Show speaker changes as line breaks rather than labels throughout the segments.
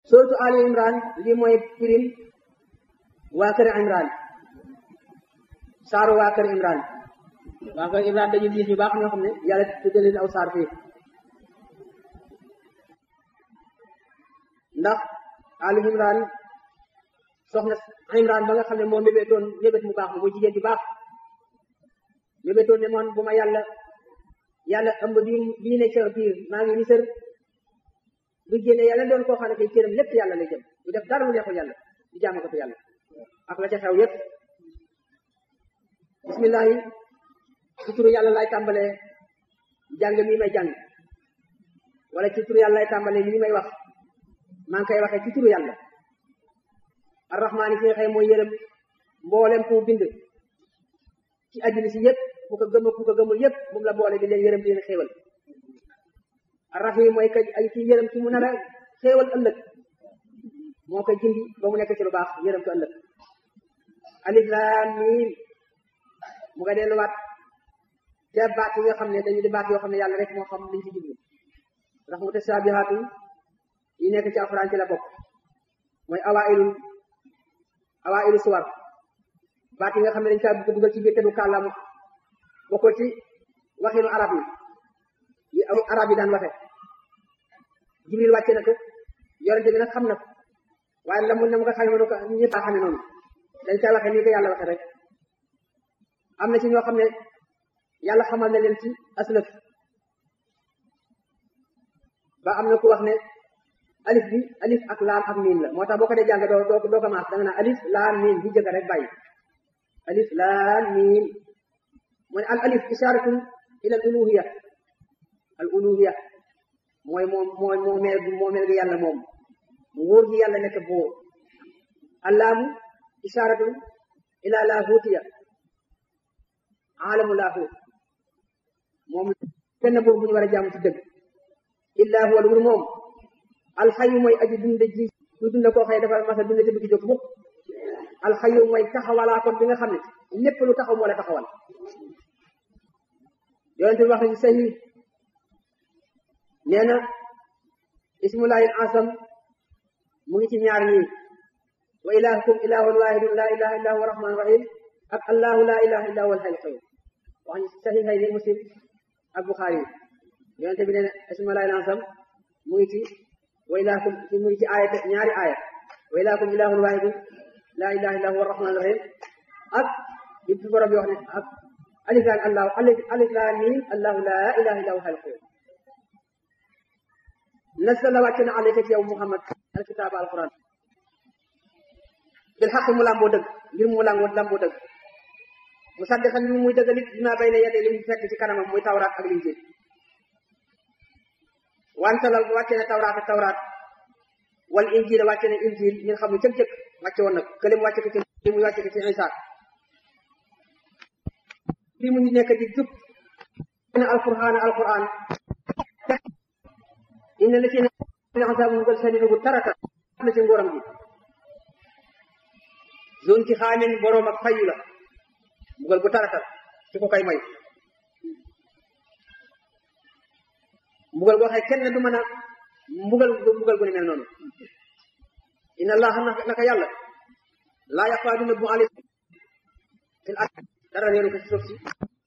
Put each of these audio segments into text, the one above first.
suratu ali imran lii mooy pirim waa kër imran saaru waa kër imran waa kër imran dañu nit ñu baax ñoo xam ne yàlla tuddee leen aw saar fii ndax ali imran soxna imran ba nga xam ne moo mébétoon mébét mu baax ma muy jigéen ju baax mébétoon ne moon bu ma yàlla yàlla ëmb bi bii ne ca biir maa ngi ni sër bu génne yàlla doon koo xam ne kay cëram lépp yàlla lay jëm du def dara lu neexul yàlla di jaamu ko fi yàlla ak la ca xew yépp bismillahi ci turu yàlla lay tàmbalee jàng mii may jàng wala ci turu yàlla lay tàmbalee lii may wax maa ngi koy waxee ci turu yàlla arrahmaani ki nga xëy mooy yërëm mboolem ku bind ci àddina si yépp ku ko gëm ku ko gëmul yépp moom la boole di leen yërëm di leen xéewal arrahim mooy ka ay ci yërëm ci mu nar a xéewal ëllëg moo koy jindi ba mu nekk ci lu baax yërëm ko ëllëg alif laam miim mu nga delluwaat te baat yi nga xam ne dañu di baat yoo xam ne yàlla rek moo xam liñ ci jublu ndax mu tasaabihaatu yi nekk ci alxuraan ci la bokk mooy awailul awailu suwar baat yi nga xam ne dañ kaa bëgg dugal ci biir te du kàllaama bokkul ci waxinu arab yi yi aw arab yi daan waxe jibril wàcce na ko yorente bi nag xam na ko waaye la mu ne mu ko xamee mënu ko ñëpp a xamee noonu dañ koy waxe nii ko yàlla waxe rek am na ci ñoo xam ne yàlla xamal na leen ci aslëf ba am na ku wax ne alif bi alif ak laam ak miim la moo tax boo ko dee jàng doo doo doo ko maas da nga naan alif laam miim bi jëkk rek bàyyi alif laam miim mu ne al alif isharatun ila al uluhiya al uluhiya mooy moom mooy moomeel gi moomeel gi yàlla moom nguur gi yàlla nekk buur allaamu isharatun ila laahutiya aalamu laahut moom benn buur bu ñu war a jaamu ci dëgg illaa huwa lu moom alxayu mooy aji dund ji lu dund koo xëy dafa masa dund te du jóg mukk alxayu mooy taxawalaa kon bi nga xam ne lépp lu taxaw moo la taxawal yonente bi wax na ci sahi nee na ismullahi asam mu ngi ci ñaar ñii wa ilahukum ilahun wahidun la ilaha illa huwa rahman rahim ak allahu la ilaha illa huwa alhayyul qayyum wax ñu saxiixay ni muslim ak buxaari yi yonente bi nee na ismullahi asam mu ngi ci wa ilahukum mu ngi ci aaya ñaari aaya wa ilahukum ilahun wahidun la ilaha illa huwa rahman rahim ak bi fi borom bi wax ne ak alif laan allahu alif laan miim allahu la ilaha illa huwa alhayyul qayyum nasala wàcc na alayka ci yow Muhammad alkitaaba alquran bil xaq mu làmboo dëgg ngir mu làmboo làmboo dëgg mu saddiqan li muy dëgg nit dina bay ne yedee li mu fekk ci kanamam muy tawraat ak linjiil wante la wàcce na tawraat ak tawraat wal injiil wàcce na injiil ngeen xam ne cëg-cëg wàcce woon nag kële mu wàcce ko ci li muy wàcce ko ci Isaa li mu nekk di jub na alquran alquran inna la ci ne asabu mbugal sadidu bu tarata na ci ngóoram gi zone ci xaamin boroom ak fayu la mbugal bu taratal ci ko koy may mbugal boo xëy kenn du mën a mbugal mbugal gu ne mel noonu inna allah naka yàlla laa yaxfaa du nëbbu alay fil ard dara réeru ko ci suuf si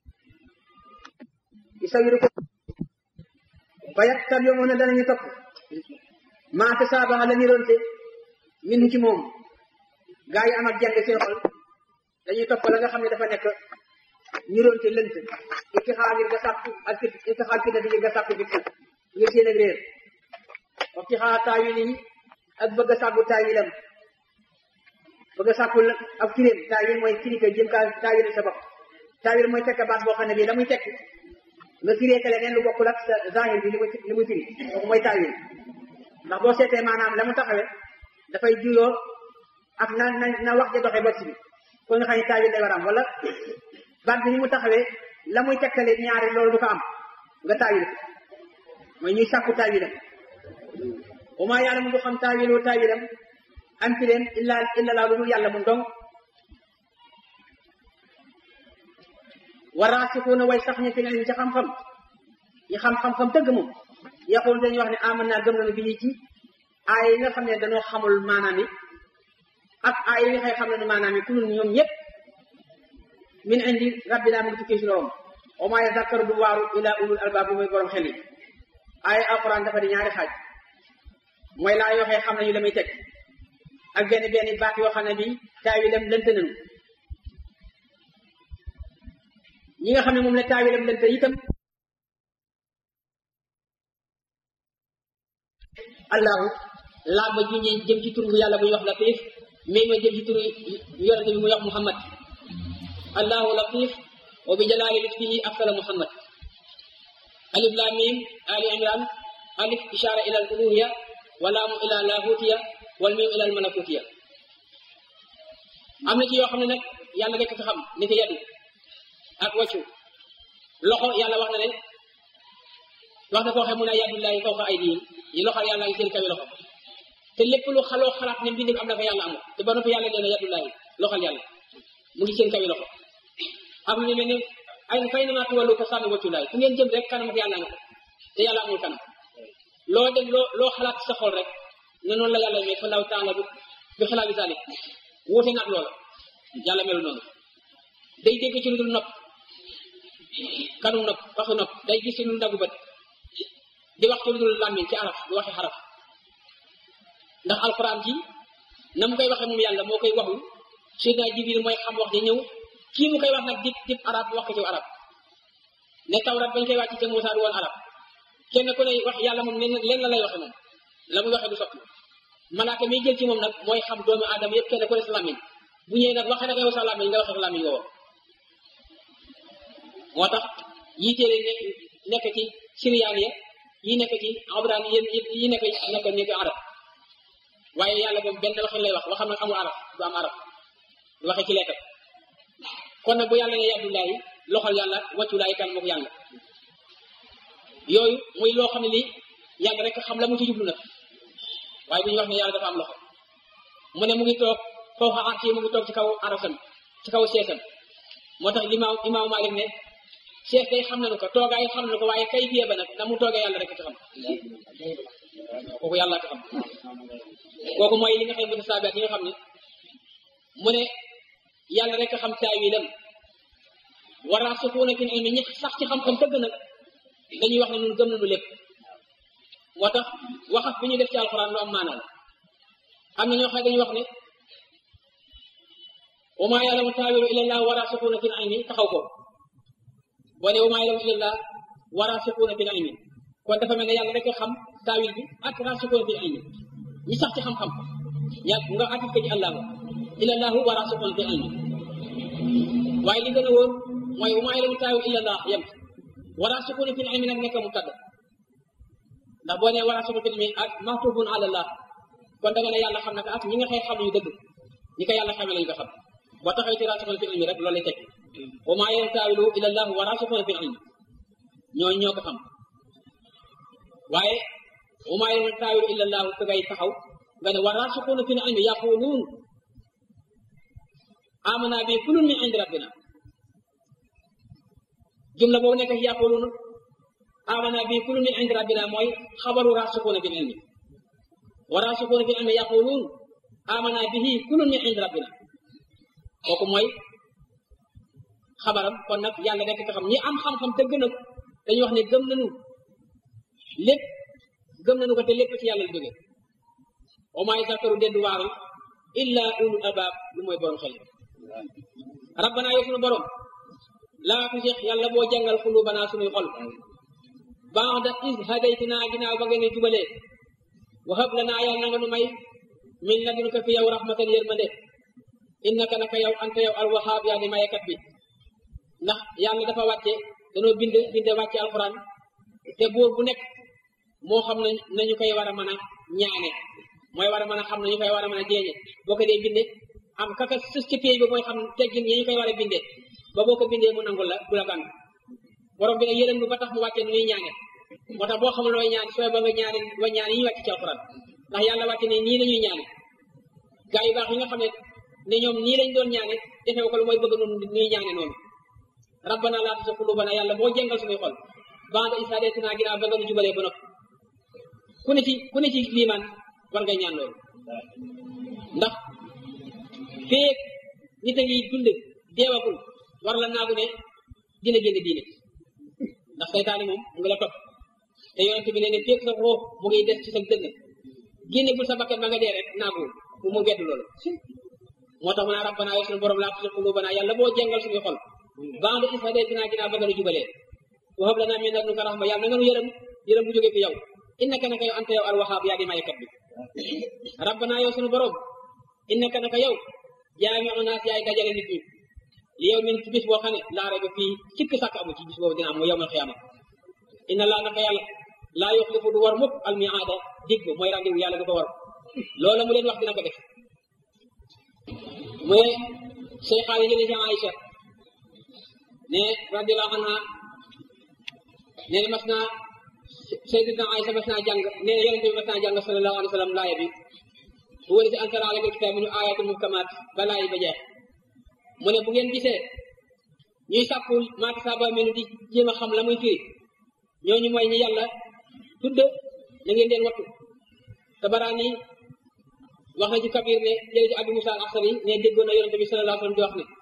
isawiru ko bayat tab yoo moom ne danañu topp maate saabaxa la niroonte min ci moom gaa yi am ak jàng seen xol dañuy topp la nga xam ne dafa nekk niroonte lënt itixaa ngir nga sàkku ak itixaa fitnati ngir nga sàkku fitna ngir seen ak réer wax ci xaa taawil yi ak bëgg a sàkku taawilam bëgg a sàkku ak firéem taawil mooy firi ko jëm kaa taawil sa bopp taawil mooy tekk baat boo xam ne bii la muy tekk nga firee kale neen lu bokkul ak sa zahir bi li muy li muy firi kooku mooy taawil ndax boo seetee maanaam la mu taxawee dafay juyoo ak na na na wax ja doxee bot si bi ko nga xam ne taawil lay war am wala baat bi ni mu taxawee la muy tekkale ñaari loolu du ko am nga taawil ko mooy ñuy sàkku taawilam wa maa yàlla mu du xam taawilu taawilam am fi leen illa illa laa lu dul yàlla mu dong waraasixuuna way sax ñi fi leen ci xam-xam ñi xam-xam-xam dëgg moom yaqul dañuy wax ne aman naa gëm nañu bi ñu ci aay yi nga xam ne dañoo xamul maanaam yi ak aay yi nga xëy xam ne maanaam yi ku ñun ñoom ñëpp min indi rabbina mu ngi tukkee si loom wa maa yazakkaru du waaru ila ulul albaab bi mooy borom xel yi aay alquran dafa di ñaari xaaj mooy laa yoo xee xam nañu la muy teg ak benn benn baat yoo xam ne bi taawilam lënt nañu ñi nga xam ne moom la taawilam lënt itam allahu laa ba ju jëm ci tur bu yàlla bu ñuy wax latif mais ma jëm ci tur yonente bi muy wax muhammad allahu latif wa bi jalaali liftihi afsala muhammad alif lam mim ali imran alif ishara ila al uluhiya wa laamu ila lahutiya wal mim ila al malakutiya am na ci yoo xam ne nag yàlla rekk ko xam ni ko yadu ak wàccu loxo yàlla wax na ne wax na koo xam mu ne yadullahi fawqa aydihim yi loxo yàlla ngi seen kawi loxo te lépp lu xaloo xalaat ne mbindim am na ko yàlla amul te ba noppi yàlla nee na yadullahi loxal yàlla mu ngi seen kawi loxo am na mel ne ay fay na maa tuwallu ko sànni wàcculaay fu ngeen jëm rek kanam ak yàlla nga ko te yàlla amul kanam loo dem loo loo xalaat sa xol rek ne noonu la yàlla mais fa law taala bu bi xalaat bi salik wuute nag loola yàlla melu noonu day dégg ci lu dul nopp kanum nopp waxu nopp day gis ci lu dul dagu bët di wax ci lu dul làmmiñ ci araf di waxi xaraf ndax alquran ji na mu koy waxee moom yàlla moo koy waxul Seydina Jibril mooy xam wax ja ñëw kii mu koy wax nag dip dip arab wax ko ci arab ne tawrat bañ koy wàcc ca Muusaa du woon arab kenn ku ne wax yàlla moom leen leen la lay waxe moom la muy waxee du sotti malaaka miy jël ci moom nag mooy xam doomu aadama yëpp kenn ku ne sa làmmiñ bu ñëwee nag waxee nag yow sa làmmiñ nga waxee sa làmmiñ woowu moo tax yii téere nekk nekk ci siriyaan ya yi nekk ci abraan yi yi nekk nekk nekk arab waaye yàlla moom benn waxin lay wax waxam nag amul arab du am arab du waxee ci leetal kon nag bu yàlla ne yàddullaahi loxol yàlla wàcculaayi kan mook yàlla yooyu muy loo xam ne lii yàlla rek xam la mu ci jublu nag waaye bu ñu wax ne yàlla dafa am loxo mu ne mu ngi toog foofa arsi mu ngi toog ci kaw arasam ci kaw seesam moo tax limaam imaamu Maalik ne sees day xam nañu ko toogaay xam nañu ko waaye kay fiye ba nag na mu toogee yàlla rek ko xam kooku yàlla ko xam kooku mooy li nga xam ne mutasaabihaat yi nga xam ne mu ne yàlla rek xam taawilam waraasixuuna fil ilmi ñi sax ci xam-xam tëgg nag dañuy wax ne ñun gëm nañu lépp moo tax waxaf bi ñu def ci alxuraan lu am maanaa la am na ñoo xam ne dañuy wax ne wa maa ya'lamu taawilahu illa llaah waraasixuuna fil ilmi taxaw ko boo ne wa maa ya'lamu illa llaah waraasixuuna fil ilmi kon dafa mel ne yàlla rek xam taawil bi ak raasixuuna fil ilmi ñi sax ci xam-xam ya nga atif ko ci allahu illa llaahu waraasixuuna fil ilmi waaye li gën a wóor mooy wa maa ya'lamu taawilahu illa llaah yem waraasixuuna fil ilmi nag nekk mu tàdd ndax boo nee waraasixuuna fil ilmi ak mahtufun ala llaah kon da nga ne yàlla xam na ko ak ñi nga xëy xam yu dëgg ñi ko yàlla xamee lañu ko xam boo taxawee ci raasixuuna fil ilmi rek loolu lay teg wa maa ya'lamu taawilahu illa llaahu waraasixuuna fil ilmi ñooñu ñoo ko xam waaye wa maa ya'lamu taawilahu illa llaahu ka ngay taxaw nga ne waraasixuuna fil ilmi yaquluun amanaa bi kullun min indi rabbina jumla boobu nekk ci yaquluun amanaa bi kullun min indi rabbina mooy xabaru raasixuuna fil ilmi wa raasixuuna fil ilmi yaquluun amanaa bihi kullun min indi rabbina kooku mooy xabaram kon nag yàlla rekk ko xam ñi am xam-xam te gën a dañuy wax ne gëm nañu lépp gëm nañu ko te lépp ci yàlla la jóge wa maa yazakkaru deddu waaru illa ulul albaab lu mooy borom xel rabbana yow sunu borom laa tusix yàlla boo jàngal xulubanaa sunuy xol baada is hadaytinaa ginnaaw ba ngeen jubalee wa hab lanaa yàlla na nga nu may min ladunka fi yow rahmatan yërmande innaka naka yow anta yow alwahaab yaa di mayekat bi ndax yàlla dafa wàcce danoo bind binde wàcce alquran te buur bu nekk moo xam na nañu koy war a mën a ñaane mooy war a mën a xam nañu koy war a mën a jeeñe boo ko dee binde am kaka sës ci pay ba mooy xam teggin yi ñu koy war a bindee ba boo ko bindee mu nangul la du la gànn borom bi nag yërëm nu ba tax mu wàcce nu ñuy ñaane moo tax boo xamul looy ñaan sooy ba nga ñaane wa ñaan yi ñu wàcc ci alquran ndax yàlla wàcce ne nii la ñuy ñaane gaa yu baax yi nga xam ne ne ñoom nii lañ doon ñaane defee ko lu mooy bëgg noonu ñuy ñaane noonu rabbana laa tuzigh qulubana yàlla boo jàngal suñuy xol ba'da idh hadaytanaa ginnaaw ba nga nu jubalee ba noppi ku ne ci ku ne ci liimaan
war ngay ñaan loolu ndax feek nit a ngi dund deewagul war la naagu ne dina génn diine ndax saytaane moom mu ngi la topp te yonente bi ne ne feek sa roox mu ngi des ci sa dënn génne bul sa bakkan ba nga dee rek naaguwul bu mu wedd loolu moo tax mu naa rabbana yow suñu borom laa tusi qulubana yàlla boo jengal suñuy xol banda is hadaytanaa ginnaaw ba nga nu jubalee wa hab lanaa min ladunka rahma yàlla na nga nu yërëm yërëm bu jógee fi yow innaka naka yow anta yow al wahaab yaa di mayekat bi rabbana yow suñu borom innaka naka yow jaamiu naas yaay dajale nit ñi li yow min ci bis boo xam ne laa rayba fii sikk sàkk amu ci bis boobu dina am mu yowmal xiyaama inna laa naka yàlla laa yuxlifu du war mukk al miaada dig ba mooy rendez-vous yàlla du ko war loola mu leen wax dina ko def mu ne say xaali jële ci Aïcha ne radiallahu anha nee na mas naa sayyidatuna Aïcha mas naa jàng nee na yonente bi mas naa jàng sallallahu alayhi wa sallam laaya bi bu wëri si ansara alaka kitaab min ayatul muhkamaat ba laaya ba jeex mu ne bu ngeen gisee ñuy sàkkul maata saba menu di jéem a xam la muy firi ñooñu mooy ñi yàlla tudd na ngeen leen wattu te baraan yi wax na ci kabir ne jële ci Abu Musa al Ashari ne déggoon na yonente bi sallallahu alayhi wa sallam di wax ne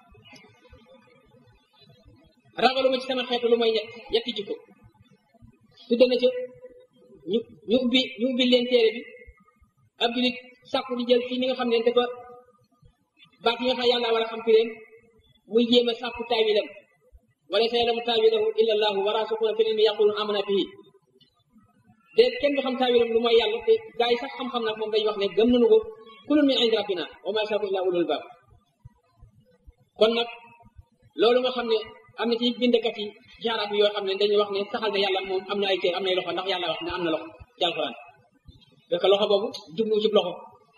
ragaluma ci sama xeetu lu mooy ñett ñetti jikko tudd na ca ñu ñu ubbi ñu ubbi leen téere bi ab julit sàkku di jël ci ni nga xam ne dafa baat yi nga xam yàlla war a xam fi leen muy jéem a sàkku taawilam wala sa yalamu taawilahu illa allahu wa raasuxuuna fi ilmi yaqulun amana bihi de kenn du xam taawilam lu mooy yàlla te gaa yi sax xam-xam nag moom dañuy wax ne gëm nañu ko kulun min indi rabbina wa ma yasaaku illa ulul baab kon nag loolu nga xam ne am na ci bindkat yi ci arab yi yoo xam ne dañuy wax ne saxal na yàlla moom am na ay cër am nay loxo ndax yàlla wax ne am na loxo ci alxuraan fekk loxo boobu jublu ci loxo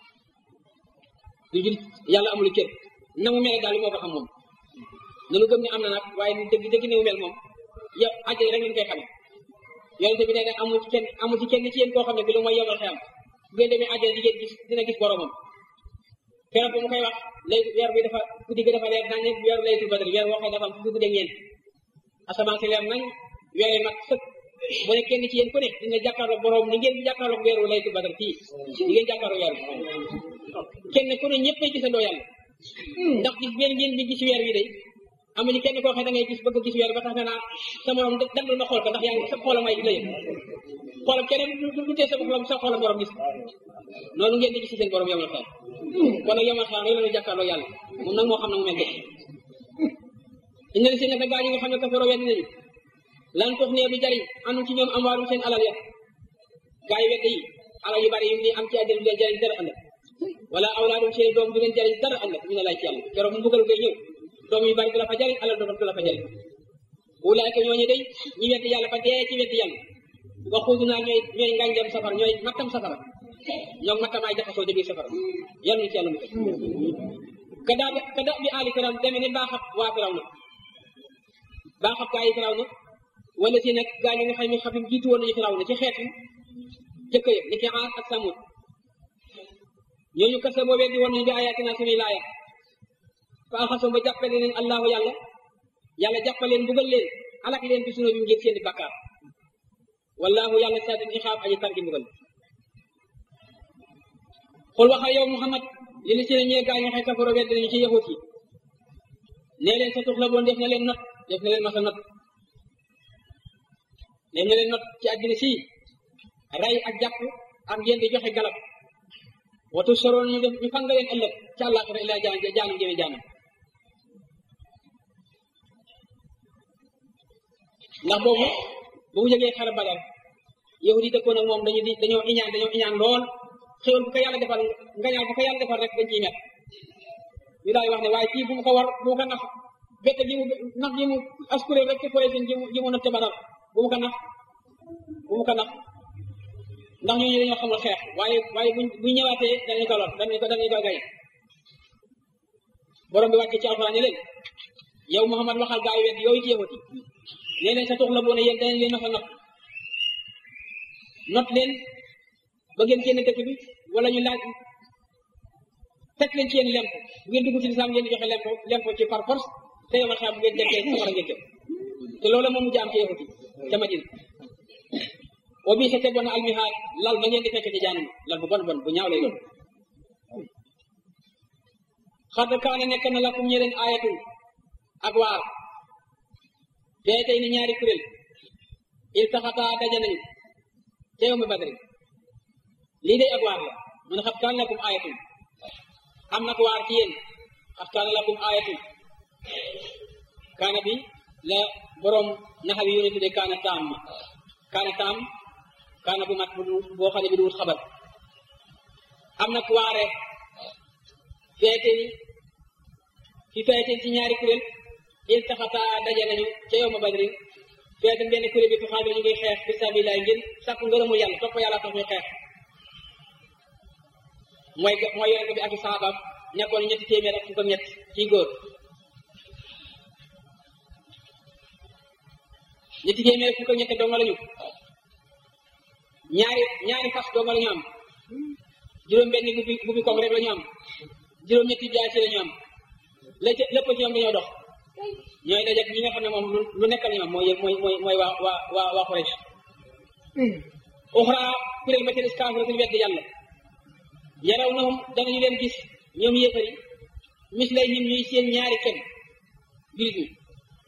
du jul yàlla amul cër na mu mel daal moo ko xam moom nanu gëm ne am na nag waaye dëgg dëgg ne mu mel moom yow àjjana rek lañ koy xamee yonente bi nee na amul ci kenn amul ci kenn ci yéen koo xam ne bi lu mooy yomal xeyam bu ngeen demee àjjana di ngeen gis dina gis boromam keroog bu mu koy wax lay weer bi dafa guddi gi dafa leer nañ weer laytul badri weer woo xam dafa am fukki guddi ñeent asamaan si leer nañ weer yi mat sëkk bu ne kenn ci yéen ku ne dina jàkkaarloog borom ni ngeen di jàkkaarloog weeru laytul badri fii di ngeen jàkkaarloog weer bi kenn ku ne ñëpp ay gisandoo yàlla ndax gis ngeen ngeen di gis weer wi day amuñu kenn koo xam da ngay gis bëgg gis weer ba tax nga naa sa morom dandul ma xool ko ndax yaa ngi sa xoolam ay la yëg xoolam keneen du tee sa borom sa xoolam borom gis noonu ngeen di gis seen borom yomal xel kon nag yomal xel rek la ñu jàkkaarloo yàlla moom nag moo xam ne mu mel def inna li si naka gaa yi nga xam ne kafaroo weddi nañu lan tox nee du jariñ anu ci ñoom am waarum seen alal ya gaa yi weddi yi alal yu bari yi ni am ci àddina du leen jariñ dara ëllëg wala awlaadum seen doom du leen jariñ dara ëllëg ñu ne laaj ci yàlla keroog mu mbugal koy ñëw doom yu bari du la fa jariñ alal doom du la fa jariñ ulaayka ñooñu day ñi weddi yàlla fa dee ci weddi yàlla nga xuudu naa ñooy ñooy ngànjam safara ñooy mattam safara ñoom mattamaay jaxasoo jógee safara yàlla ñu ci yàlla mu teg kada kada bi aali firaw deme ne baaxab waa firaw na baaxab gaa yi firaw na wala si nag gaa ñi nga xam ne xam ne jiitu woon nañu firaw na ci xeetu jëkk ya ni ki aar ak samut ñooñu kese boo weddi woon nañu bi ayatina suñuy laaya fa axasoo ba jàppale leen allahu yàlla yàlla jàppaleen mbugal leen alak leen bi sunu bi ngir seeni bakkaar wallahu yàlla saadin ixaab aji tar gi mbugal xul waxal yow muhammad li li si ne ñee gaa ñi xay kafaro wedd nañu ci yahut yi nee leen sa tux la boon def na leen not def na leen masa not def na leen not ci àddina si rey ak jàpp ak ngeen di joxe galab watu soroon ñu def ñu fanga leen ëllëg ci àllaaxira ila jaan jaanam jëme jaanam ndax boobu ba mu jógee xare badar yahut yi dëkkoon ak moom dañu di dañoo iñaan dañoo iñaan lool xéwal bu ko yàlla defal ngañaal bu ko yàlla defal rek dañ ciy met ñu daal wax ne waaye kii bu mu ko war bu mu ko nax bette gi mu nax gi mu askure rek ci koy seen ji mu natte badar bu mu ko nax bu mu ko nax ndax ñooñu dañoo xamul xeex waaye waaye buñ buñ ñëwaatee danañ ko lor danañ ko danañ ko gaye borom bi wàcce ci alxuraan ne leen yow Muhammad waxal gaa yi wet yooyu ci yahut yi nee leen sa tux la boone yéen danañ leen masa not not leen ba ngeen génn dëkk bi wala ñu laaj teg leen ci yéen lemp bu ngeen dugg ci lislaam ngeen di joxe lemp lemp ci par force te yow xam bu ngeen dekkee safara ngeen jëm te loolu moom mu jaam ci yahut yi ca Madina o bii sa te bon almihaad lal ba ngeen di fekk ci jaanum lal bu bon bon bu ñaaw lay doon xad kaane nekk na lakum ñe leen ayatul ak waar tey tey ni ñaari kuréel il taxataa daje nañu te yow mi badri lii day ak waar la mun xat kaan lakum ayatul am na ko waar ci yéen xat kaan lakum ayatul kaana bi la borom naxawi yu ne tudde kaana taam ma kaana taam kaana bu mat bu boo xam ne bi du wut xabar am na ku waare feete ni fi feete ci ñaari kuréel il taxata daje nañu ca yow ma badri feete benn kuréel bi fi xaabir ñu ngi xeex fi sabilillah ngir sàkku ngërëmul yàlla topp yàlla tax ñuy xeex mooy mooy yonente bi ak i saxaabaam nekkoon ñetti téeméer ak fukk ak ñett ci góor ñetti téeméer fukk ak ñett donga lañu ñaari ñaari fas donga lañu am juróom benn bu bi bu bi koog rek la ñu am juróom ñetti jaasi la ñu am la ca lépp ci ñoom dañoo dox ñooy dajeeg ñi nga xam ne moom lu nekk la ñu am mooy mooy mooy mooy waa waa waa waa Quraysh uxra kuréel ba ca des kaafir suñu wedd yàlla yaraw nahum danañu leen gis ñoom yéefari mis lay nim ñuy seen ñaari kenn birit ñi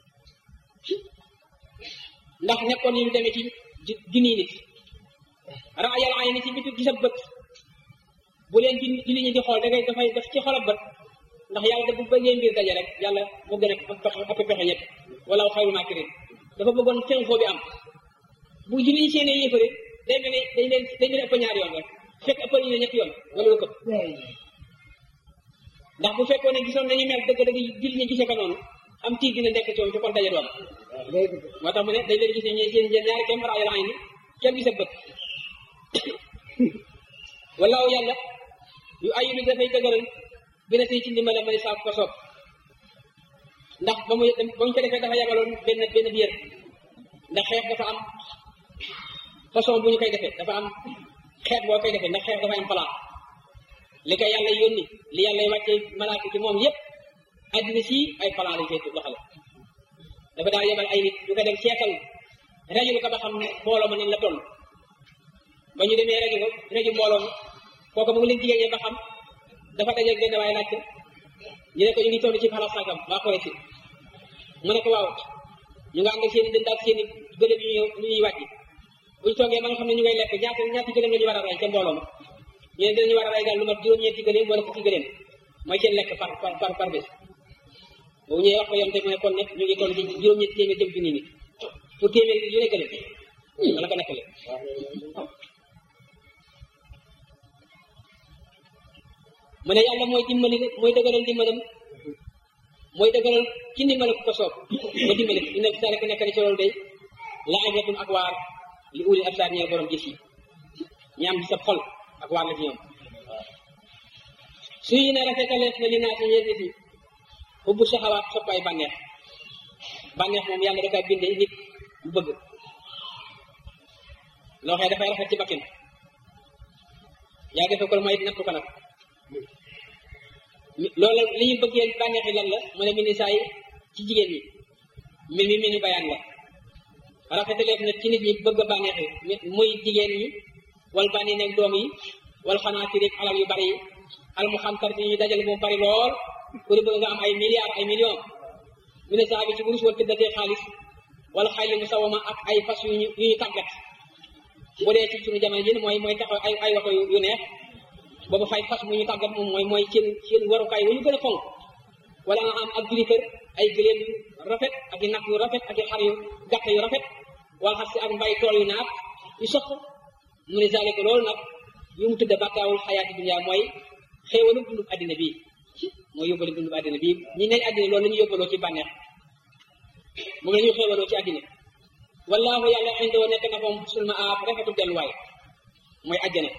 ndax nekkoon ñu demee ci junniy nit raayal ay ni ci bitu gisa bët bu leen ci ci li ñu di xool da ngay dafay def ci xolab bët ndax yàlla da bu bëggee mbir daje rek yàlla moo gën a pexe ëpp pexe ñëpp wala xayru maakirin dafa bëggoon seen foo bi am bu julli ñu seenee yéefare day mel ne dañ leen dañ leen ëpp ñaari yoon rek fekk ëppal ñu ne ñetti yoon wala lu këpp ndax bu fekkoon ne gisoon nañu mel dëgg dëgg julli ñu gisee ko noonu am tiit dina nekk ci woon te kon daje doon moo tax mu ne dañ leen gisee ñu seen ñaari kem raayal ay ni kenn gisa bët walaaw yàlla yu ayidu dafay dëgëral bi na si ci ndimbala ma ne saa ko soob ndax ba muy ba ñu ko defee dafa yabaloon benn benn biir ndax xeex dafa am façon bu ñu koy defee dafa am xeet boo koy defee ndax xeex dafa am plan li ko yàlla yónni li yàlla wàcce malaaka ci moom yépp addina si ay plan lañ koy doxale dafa daa yebal ay nit ñu ko dem seetal rajul ko ba xam mbooloo ma nañ la toll ba ñu demee rajo ko rajo mbooloo mi kooku mu ngi leen jigéen ñi ba xam dafa dajeeg benn waaye laajte ñu ne ko ñu ngi toll ci xalaat sàngam waa Quraysh si mu ne ko waaw ñu nga ànd ak seen i dënd ak seen i gëlëm yu ñuy ñuy wàcc bu ñu toogee ba nga xam ne ñu ngay lekk ñaata ñaati gëlëm la ñu war a rey ca mbooloo ma ñu ne dinañu war a rey daal lu mat juróom-ñeenti gëlëm wala fukki gëlëm mooy seen lekk par par par par bés boobu ñëwee wax ko yoon te mu ne kon nag ñu ngi toll ci juróom-ñetti téeméer jëm junni nit pour téeméer yu ne gëlëm wala ko nekkale mu ne yàlla mooy dimbali mooy dëgëral dimbalam mooy dëgëral ci ndimbal ku ko soob ba dimbali ko inna fi zaalika nekk na ci loolu day la ibratun ak waar li uli absaar ñeel borom gis yi ñaam ci sa xol ak waar la ci ñoom suy ne rafetaleef na li naa si ñeel nit ñi xubbu saxawaat sopp ay bànneex bànneex moom yàlla da kaa bindee nit bu bëgg loo xëy dafay rafet ci bakkin yaa defee ko mooy nattu ko nag loolu li ñu bëggee bànneexi lan la mu ne mi ni saa yi ci jigéen ñi mbir mi mi ni bayaan la rafetaleef na ci nit ñi bëgg bànneexi muy jigéen ñi wal bànni nekk doom yi wal xanaati rek alal yu bari yi al mu xam tarti ñu dajale mu bari lool ku di bëgg nga am ay milliards ay millions mi ne saa bi ci wurus wal tëddatee xaalis wala xayli mu sawama ak ay fas yu ñu yu ñu tàggat bu dee ci suñu jamono ji mooy mooy taxaw ay ay waxo yu neex boobu fay fas mu ñu tàggat moom mooy mooy seen seen warukaay wu ñu gën a fonk wala nga am ak juri kër ay gëléem yu rafet ak i nag yu rafet ak i xar yu gàtt yu rafet wala xar si ak mbay tool yu naat yu sox mu ne zalika loolu nag yu mu tudde bàkkaawul xayaati dunya mooy xéewalu dundu addina bii mooy yóbbale dundu addina bii ñi ne addina loolu la ñu yóbbaloo ci bànneex moom la ñuy xéewaloo ci addina wallahu yàlla indoo nekk na moom sulma aab rafetu delluwaay mooy àjjana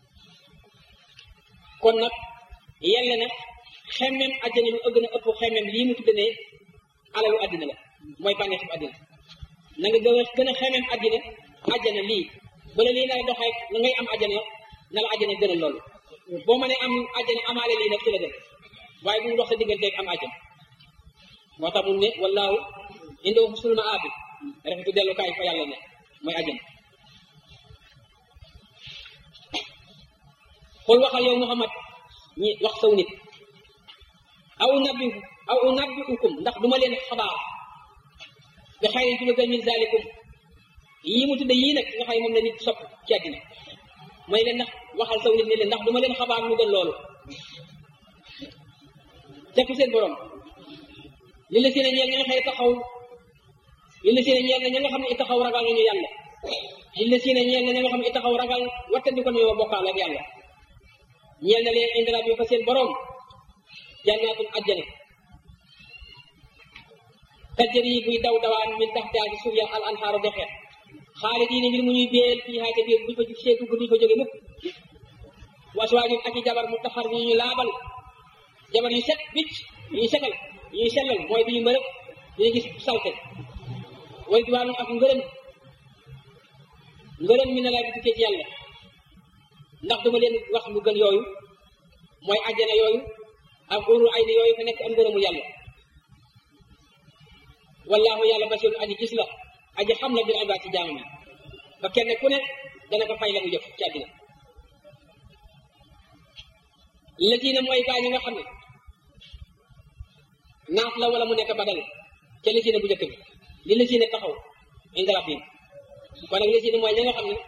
kon nag yàlla na xemmem àjjana lu ëgg na ëpp xemmem lii mu tudde ne alalu àddina la mooy bànneexu àddina na nga gën a gën a xemmem àddina àjjana lii bala lii nar a doxee la ngay am àjjana na la àjjana gën a loolu boo mënee am àjjana amaale lii nag ci la gën waaye bu mu dox sa digganteeg am àjjana moo tax mu ne wallaahu indoo sulma aabi rafetu dellukaay fa yàlla ne mooy àjjana xul waxal yow Muhammad ñi wax saw nit aw nabbi aw nabbiukum ndax duma leen xabaar bi xayrin ci lu gën min zalikum yii mu tudde yii nag nga xay moom la nit sopp ci àddina mooy leen ndax waxal saw nit ne leen ndax duma leen xabaar lu gën loolu tekku seen borom li la seen ñeel ña nga xëy taxaw li la seen ñeel na ña nga xam ne i taxaw ragal nañu yàlla li la seen ñeel na ña nga xam ne i taxaw ragal wattandi ko nañoo bokkaal ak yàlla ñeel na leen indi rabbi fa seen borom jannaatul ajjana tajjari buy daw dawaan min taxtihaa ci suuf ya al anhaaru dexe xaalidiina ngir mu ñuy béel fii haa ca biir buñ fa see dugg duñ fa jóge mukk waswaajun ak i jabar mu taxar ñu ñu laabal jabar yu set bicc yu ñu setal yu ñu sellal mooy bi ñu mërëb duñu gis salte way diwaanu ak ngërëm ngërëm mi ne laa bi tukkee ci yàlla ndax duma leen wax lu gën yooyu mooy àjjana yooyu ak urul ay ni yooyu fa nekk am ngërëmu yàlla wallahu yàlla basir aji gis la aji xam la bir ibaad ci jaamam yi ba kenn ku ne dana ko fay la mu jëf ci àddina latiina mooy gaa ñi nga xam ne naaf la wala mu nekk badal ca latiina bu njëkk bi li latiina taxaw inda rabbihim kon nag latiina mooy ña nga xam ne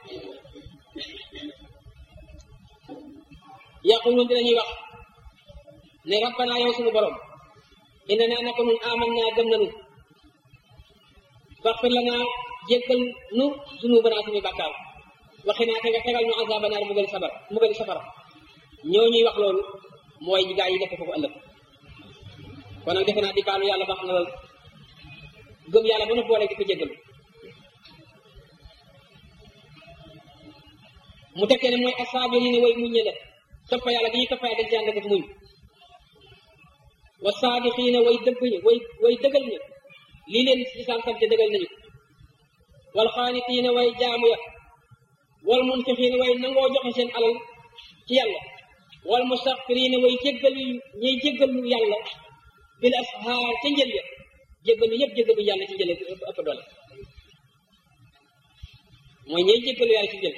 yaquluun dinañuy wax ne rabbana yow suñu borom inna naa naka nun aman naa gëm nanu faxfir lanaa jéggal nu zunubana suñu bàkkaar waxi naa te nga tegal nu azaba naar mu gën sabar mu gën safara ñoo ñuy wax loolu mooy ñi gaa yi nekk foofu ëllëg kon nag defe naa di baalu yàlla baax na lool gëm yàlla ba nu boole di ko jéggalu mu tekkee ne mooy asaabiriin way muñ ñe la toppa yàlla gi ñuy toppa yàlla dañ ci ànd ak muñ wa saadiqiina way dëgg ñi way way dëggal ñi lii leen islam sant dëggal nañu wal xaanitiina way jaamu ya wal munfiqiina way nangoo joxe seen alal ci yàlla wal mustaxfiriina way jéggalu ñuy jéggalu yàlla bil ashaar ca njël ya jéggalu yëpp jéggalu yàlla ci njël ëpp doole mooy ñuy jéggalu yàlla ci njël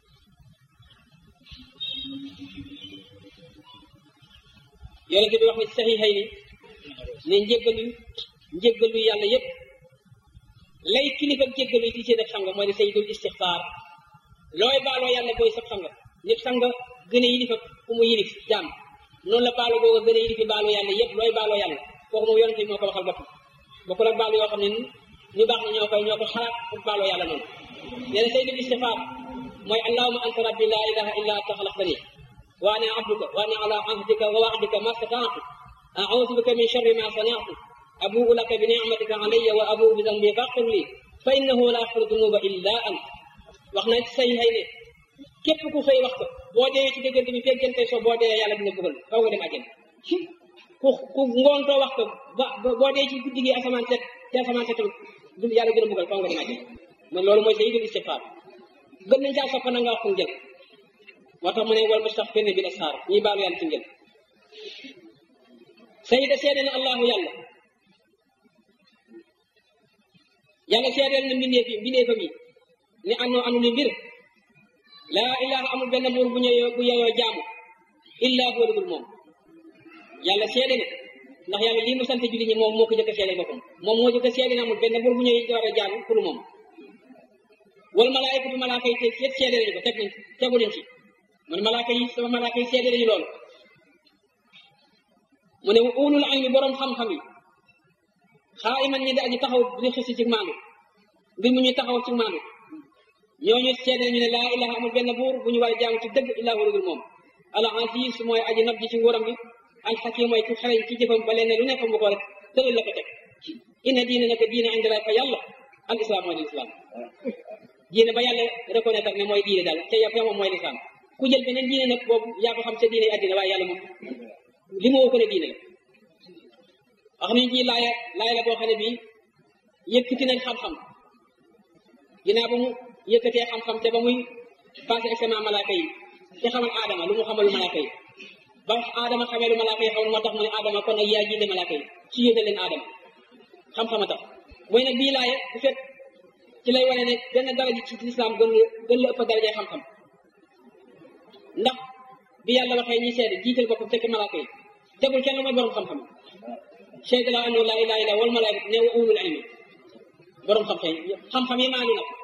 yonente bi wax ne ci saxiixay ni ne njéggalu njéggalu yàlla yëpp lay kilifa jéggalu yi ci seen ak sang mooy ne sayyidul istixfaar looy baaloo yàlla booy sab sang nit sang gën a yilifa ku mu yilif jaam noonu la baalu booga gën a yilifi baaloo yàlla yëpp looy baaloo yàlla kooku moom yonente bi moo ko waxal boppam bokkul ak baalu yoo xam ne ñu baax na ñoo koy ñoo ko xalaat pour baaloo yàlla noonu nee na sayyidul istixfaar mooy allahuma anta rabbi la ilaha illa anta xalaqtani wa ana abduka wa ana ala ahdika wa wa'dika ma stata'tu a'udhu bika min sharri ma sana'tu abu'u laka bi ni'matika alayya wa abu'u bi dhanbi faghfir li fa innahu la yaghfiru dhunuba illa ant wax na ci say xëy ne képp ku xëy wax ko boo dee ci diggante bi fekk jënte so boo dee yàlla dina bëggal faw nga dem àjjana ku ku ngoontoo wax ko ba boo dee ci guddi gi asamaan set ci asamaan set du yàlla dina bëggal faw nga dem àjjana man loolu mooy sayyidul istighfar gën nañ caa soppa na nga wax ko njël moo tax mu ne wal mustaghfirina bil ashaar ñuy baalu yàlla ci njël sayida seede na allahu yàlla yàlla seedeel na mbindeef yi mbindeefam yi ne annoo anu li mbir laa ilaha amul benn buur bu ñëyoo bu yeyoo jaamu illa huwa dul moom yàlla seede ne ndax yàlla lii mu sant julli ñi moom moo ko jëkk a seede boppam moom moo jëkk a seede ne amul benn buur bu ñëwee war a jaamu pour moom wal malaayikatu malaaka yi te yëpp seede nañu ko teg nañ tegu leen ci mu ne malaaka yi sama malaaka yi seede nañu loolu mu ne ulul ilmi borom xam-xam yi xaa iman ñi di aji taxaw di xisi ci maandu mbir mu ñuy taxaw ci maandu ñooñu seede ñu ne laa ilaha amul benn buur bu ñu war a jaamu ci dëgg illaa huwa moom al aziz mooy aji nab ji ci nguuram gi al hakim mooy ku xereñ ci jëfam ba leen lu nekk mu ko rek tëral la ko teg inna diine naka diine indi la fa yàlla al islam mooy l'islam diine ba yàlla reconnaître ne mooy diine daal te yow moom mooy l'islam ku jël beneen diine nag boobu yaa ko xam sa diine yi àddina waaye yàlla moom li mu woo ko ne diine la wax nañ ci laaya laaya la boo xam ne bii yëkkati nañ xam-xam ginnaaw ba mu yëkkatee xam-xam te ba muy passé examen malaaka yi te xamal aadama lu mu xamal malaaka yi ba aadama xamee lu malaaka yi xamal moo tax mu ne aadama kon nag yaa jiite malaaka yi ci yóote leen aadama xam-xam a tax mooy nag bii laaya bu fekk ci lay wane ne benn daraja ci lislaam gën la gën la ëpp daraja xam-xam ndax bi yàlla waxee ñi seede jiital boppam fekk malaaka yi tegul kenn mooy borom xam-xam seede la annahu laa ilaaha illa wal malaaka ne wa ulul ilmi borom xam-xam yi xam-xam yi maanu nag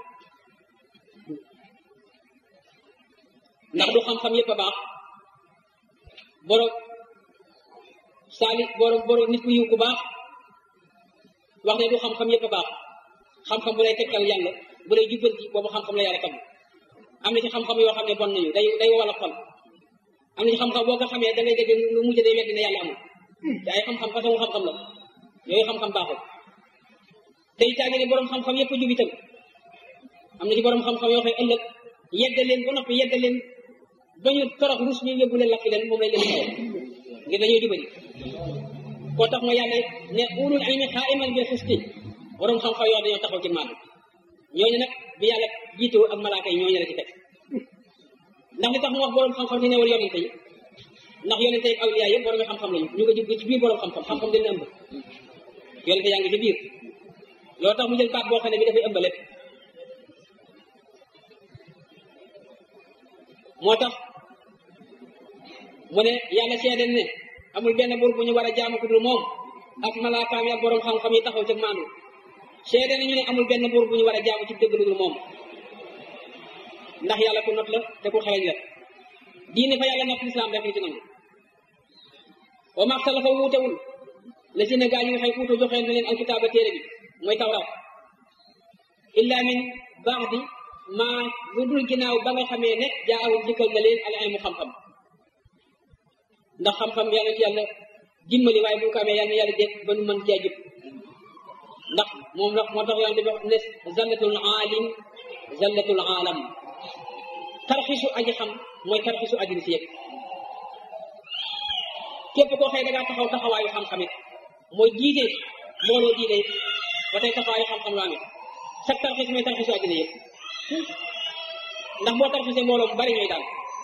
ndax du xam-xam yëpp a baax borom saali borom borom nit ku yiw ku baax wax ne du xam-xam yëpp a baax xam-xam bu lay tegtal yàlla bu lay jubbanti boobu xam-xam la yàlla tagg am na ci xam-xam yoo xam ne bon nañu day day wala xol am na ci xam-xam boo ko xamee da ngay dégg lu mujj day weddi ne yàlla amul te ay xam-xam façon xam-xam la yooyu xam-xam baaxul te itaa ne borom xam-xam yëpp jub itam am na ci borom xam-xam yoo xam ne ëllëg yedda leen ba noppi yedda leen ba ñu torox rus ñu yóbbu leen lakk leen moom lay leen xaw ngir dañoo jubali koo tax ma yàlla ne ulul ilmi qaa'iman bil qisti borom xam-xam yoo dañoo taxaw ci maanu ñooñu nag bi yàlla jiitoo ak malaaka yi ñooñu la ci teg ndax li tax mu wax borom xam-xam ci newal yonente yi ndax yonente yi ak awliya yëpp borom xam-xam lañu ñu ko jub ci biir borom xam-xam xam-xam dañ ëmb yonente yaa ngi ci biir loolu tax mu jël baat boo xam ne bi dafay ëmb lépp moo tax mu ne yàlla seede ne amul benn buur bu ñu war a jaamu ku dul moom ak malaakaam yi ak borom xam-xam yi taxaw ci maanu seede nañu ne amul benn buur bu ñu war a jaamu ci dëgg lu dul moom ndax yàlla ku not la te ku xereñ la diine fa yàlla not lislaam rek li ci nangu wa maxtalafa wuutewul la si ne gaa ñi nga xëy uutu joxeen na leen alkitaaba téere bi mooy tawraat illa min baadi maa lu dul ginnaaw ba nga xamee ne jaawul dikkal na leen al ilmu xam-xam ndax xam-xam yàlla ci yàlla dimbali waaye bu ko amee yàlla yàlla dégg ba nu mën cee jub ndax moom ndax moo tax yàlla di wax ne zallatul aalim zallatul aalam tarxisu aji xam mooy tarxisu aji si yëg képp koo xëy da ngaa taxaw taxawaayu xam-xamit mooy jiite mbooloo diine it ba tey taxawaayu xam-xam laa ngi sa tarxis mooy tarxisu aji yëg ndax boo tarxisee mbooloo mu bari ñooy daal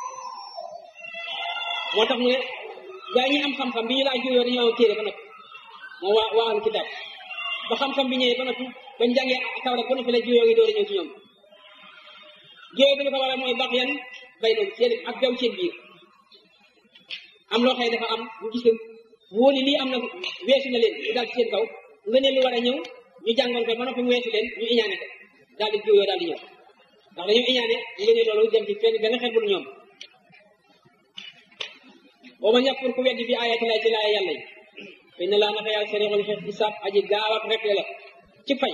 moo tax mu ne gaa ñi am xam-xam bi ñu laa juyoo dañoo am téere ba noppi moo waa waa am kitaab ba xam-xam bi ñëwee ba noppi bañ jàngee taw rek ba noppi la juyoo yi door a ñëw ci ñoom juyoo bi li ko waral mooy baax yan bay doon seen ak gaw seen biir am loo xëy dafa am ñu gis leen wóoli lii am na weesu na leen ñu daal ci seen kaw nga ne lu war a ñëw ñu jàngoon ko ba noppi mu weesu leen ñu iñaane ko daal di juyoo daal di ñëw ndax dañoo iñaane nga ne loolu dem ci fenn benn xel bu ñoom wa man yakfur ku weddi bi ayati lay ci laaya yàlla yi fa inna laa naka yàlla sariixul xisaab aji gaaw ak rek la ci fay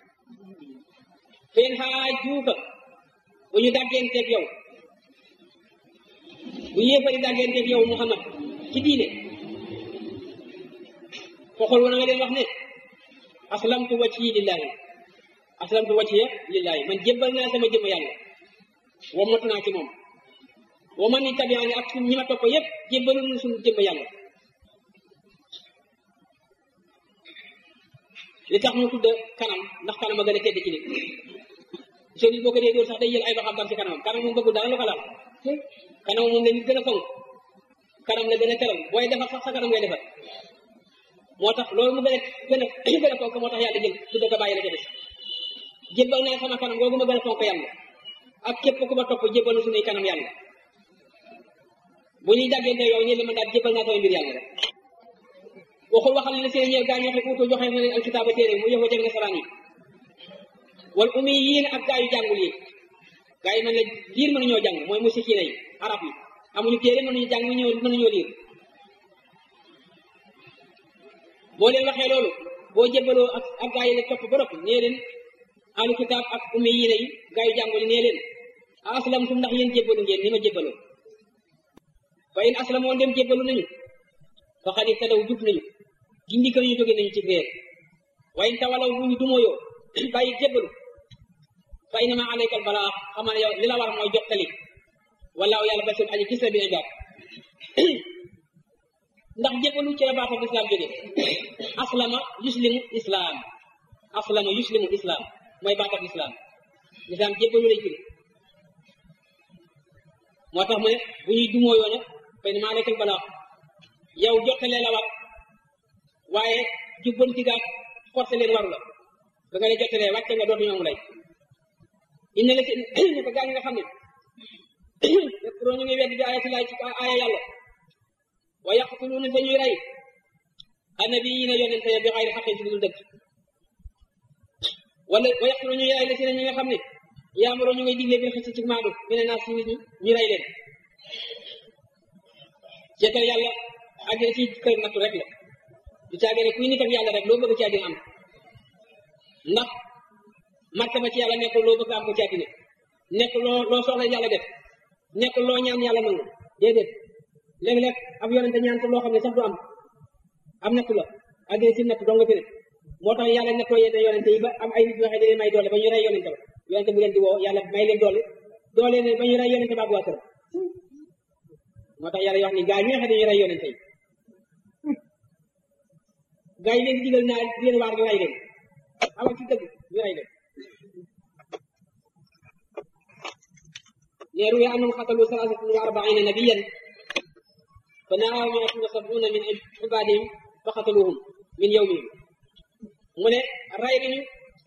fen xaa juuka bu ñu dàggeenteeg yow bu yéefari dàggeenteeg yow Muhammad ci diine foxol wana nga leen wax ne aslamtu wajhi lillahi aslamtu wajhiya lillahi man jébbal naa sama jëmm yàlla wamatu naa ci moom wa man ittabi'ani ak suñ ñi ma topp yépp jébbalu nañu suñu jëmm yàlla li tax mu tudd kanam ndax kanam a gën a tedd ci nit soo nit boo ko dee dóor sax day jël ay loxoom dam ci kanamam kanam moom bëggul dara lu ko laal kanam moom la nit gën a fonk kanam la gën a teral booy defar sax sa kanam ngay defar moo tax loolu mu gën a gën a gën a fonk moo tax yàlla jël tudd ko bàyyi la ca des jébbal naa sama kanam googu ma gën a fonk yàlla ak képp ku ma topp jébbal na suñuy kanam yàlla bu ñuy daggante yow ñe ma daal jébbal naa sama mbir yàlla rek waxul waxal ne seen ñëw gaa ñoo xam uutoo joxe na leen alkitaaba téere mu yëfoo jeg nasaraan yi wal umi yiin ak gaa yu jàngul yi gaa yi man la liir mënuñoo jàng mooy musikiina yi arab yi amuñu téere mënuñu jàng mënuñoo mënuñoo liir boo leen waxee loolu boo jébbaloo ak ak gaa yi la topp ba noppi nee leen alu kitaab ak umi yiina yi gaa yu jàngul yi nee leen a aslamtum ndax yéen jébbalu ngeen ni ma jébbaloo fa in aslamoo dem jébbalu nañu fa xad ihtadaw jub nañu gindi ko ñu jóge nañu ci réer waaye in tawalaw bu ñu dumoyoo bàyyi jébbalu fa innama alaykal balaa xamaa ne yow li la war mooy jottali wallaahu yàlla basir aji gis la bi ibaad ndax jébbalu ci la baatam islam jóge aslama yuslimu islam aslama yuslimu islam mooy baatam islam islam jébbalu lay firi moo tax mu ne bu ñuy dumooyoo nag fa innama alaykal balaa yow jottalee la war waaye jubbanti gaag forcé leen waru la ba nga ne jottalee wàcce nga dootu ñoom lay inna la si ne ko gaa ñi nga xam ne yëkkuroo ñu ngi wedd bi ayati laay ci aaya yàlla wa yaqtuluuna te ñuy rey annabiyiina yonente ya bi xayri xaqin ci dul dëgg wala wa yaqtuluuna ñuy rey la si ne ñi nga xam ne yaamaroo ñu ngay digle bil xis ci maandu mi ne naa si nit ñi ñu rey leen ci kër yàlla ak ci kër nattu rek la du caagee ne kuy nit ak yàlla rek loo bëgg ci àddina am ndax martaba ci yàlla nekkul loo bëgg am ko ci àddina nekkul loo loo soxla yàlla def nekkul loo ñaan yàlla nangu déedéet léeg-léeg ab yonente ñaan ko loo xam ne sax du am am nattu la àddina si nattu dong nga fi ne moo tax yàlla nekkoo yenn yonente yi ba am ay nit yoo xam ne dañuy may doole ba ñu rey yonente ba yonente bu leen di woo yàlla may leen doole doole ne ba ñu rey yonente ba ak waa këram moo tax yàlla yoo xam ne gaa yi nga xam ne dañuy rey yonente yi gaa yi leen di digal naa di leen waar ñu rey leen awa ci dëgg ñu rey leen ne ruya annahum xatalu salaasatan wa arbaina nabiyan fa naaw miatun wa sabuna min ibadihim fa xataluhum min yawmihim mu ne rey nañu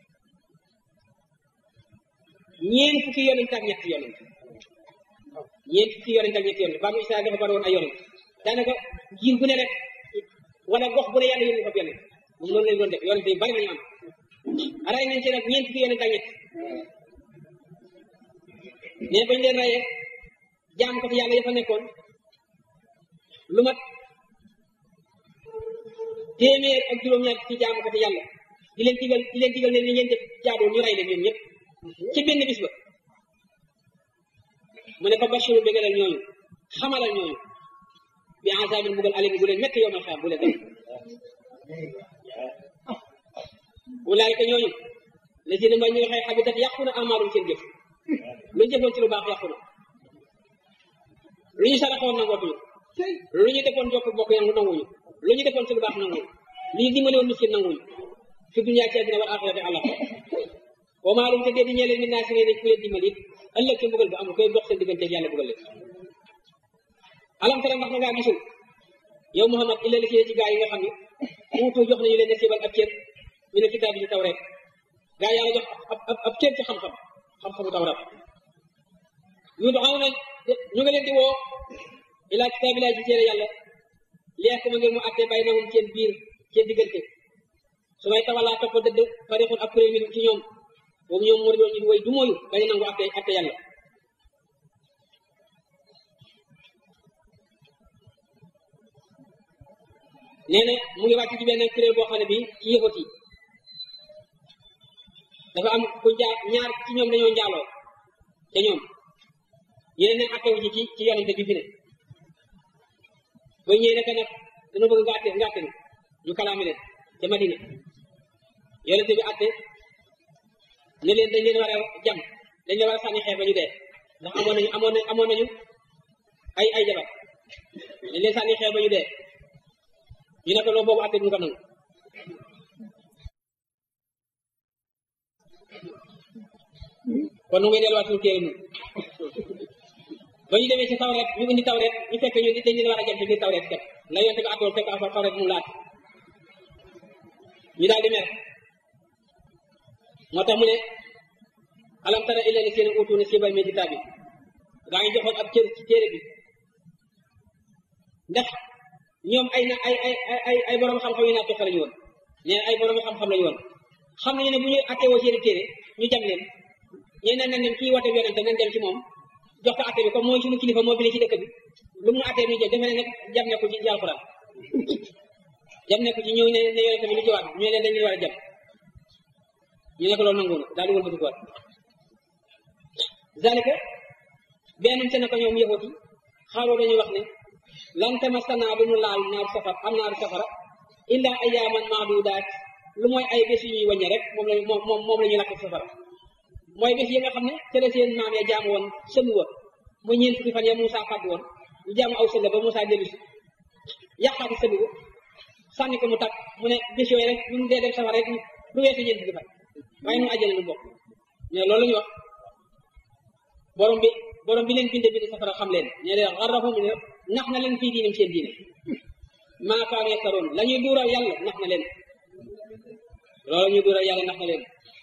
ñeen fukki yonent ak ñetti yonent ñeen fukki yonent ak ñetti yonent banu Israel dafa bari woon ay yonent daanaka jiir bu ne rek wala gox bu ne yàlla yónni ko yonent moom noonu lañ doon def yonent yi bari nañu am rey nañ ci nag ñeen fukki yonent ak ñett mais bañ leen reyee jaam ko ci yàlla ya fa nekkoon lu mat téeméer ak juróom-ñaar ci jaam ko ci yàlla di leen digal di leen digal ne ni ngeen def jaadoo ñu rey leen ñoom ñëpp ci benn bis ba mu ne fa bashiru bégalal ñooñu xamalal ñooñu bi azabin bugal alim bu leen métti yoomal xam bu leen def ulaayika ñooñu la si ne mooy ñi nga xëy xabitat yàqu na amaalum seen jëf lu ñu jëfoon ci lu baax yàqu na lu ñu saraxoon nangootuñu lu ñu defoon jokk bokk yangu nanguñu lu ñu defoon ci lu baax nanguñu lu ñu dimbale woon miskin nanguñu fi dunya ci àddina wal axirati àlla wa maalum te dee di ñeeleen min naa si ne ku leen dimbali it ëllëg ci mbugal ba amul koy dox seen diggante yàlla bugal leen alam tara ndax na ngaa gisul yow Muhammad illa li ci gaa yi nga xam ne uutu jox nañu leen nasiibal ab cër mi ne kitaab bi ci tawreet gaa yàlla jox ab ab ab cër ci xam-xam xam-xamu tawreet yu doxaw na ñu nga leen di woo ilaa kitaabillahi ci téere yàlla leex ma ngir mu àtte bay na moom seen biir seen diggante su may tawalaa topp dëdd farixun ab kuréel min ci ñoom boobu ñoom moo doon ñu way du mooyu bañ nangu àtte àtte yàlla nee na mu ngi wàcc ci benn kuréel boo xam ne bii ci yëfat yi dafa am ku njaa ñaar ci ñoom dañoo njaaloo te ñoom yeneen ne attewu ji ci ci yonente bi fi ne ba ñëwee naka nag dana bëgg nga atte nga atte ñu kalaame leen te Madina yonente bi atte ne leen dañ leen war a jam dañ leen war a sànni xeer ba ñu dee ndax amoon nañu amoon nañu amoon nañu ay ay jabar dañ leen sànni xeer ba ñu dee ñu ne ko loolu boobu atte duñu ko nangu kon nu ngay delluwaat suñu téere nun ba ñu demee ci tawret ñu indi tawret ñu fekk ñu dañ leen war a jëm ci biir tawret kat la yonte ko attoon fekk afa tawret mu laat ñu daal di mer moo tax mu ne alam tara illa li seen utu nasiiban min kitaabi daa ngi joxoon ab cër ci téere bi ndax ñoom ay na ay ay ay ay borom xam-xam yu naa toqa lañu woon nee ay borom xam-xam lañu woon xam nañu ne bu ñu attewoo seeni téere ñu jam leen ñeneen nañ dem kii woote yonente nañ dem ci moom jox ko atte bi comme mooy suñu kilifa moo bi ne ci dëkk bi lu mu attee ñu jël defe ne nag jam ne ko ci ci alxuraan jam ne ko ci ñëw ne ne yonente bi lu ci waat ñu leen dañ leen war a jam ñu ne ko loolu nanguwul daal di wëlbati ko waat zalika benn te ne ko ñoom yëfati xaaloo dañuy wax ne lan tamassana du ñu laal naaru safar am naaru safara illa ayaaman maadudaat lu mooy ay bés yu ñuy wàññe rek moom la moom moom la ñuy lakk safara mooy bés yi nga xam ne te la seen maam ya jaamu woon sëmu wa mu ñeent fukki fan ya Moussa fàdd woon ñu jaamu aw sëlla ba Moussa dellu si yàqaati sëbi ko sànni ko mu takk mu ne bés yooyu rek ñu dee dem safara rek du weesu ñeent fukki fan waaye nu àjjana lu bokk mais loolu la ñu wax borom bi borom bi leen binde binde safara xam leen ne leen xarrafum ne nax na leen fii diinim seen diine maa kaanu yastaroon la ñuy duural yàlla nax na leen loolu la ñuy duural yàlla nax na leen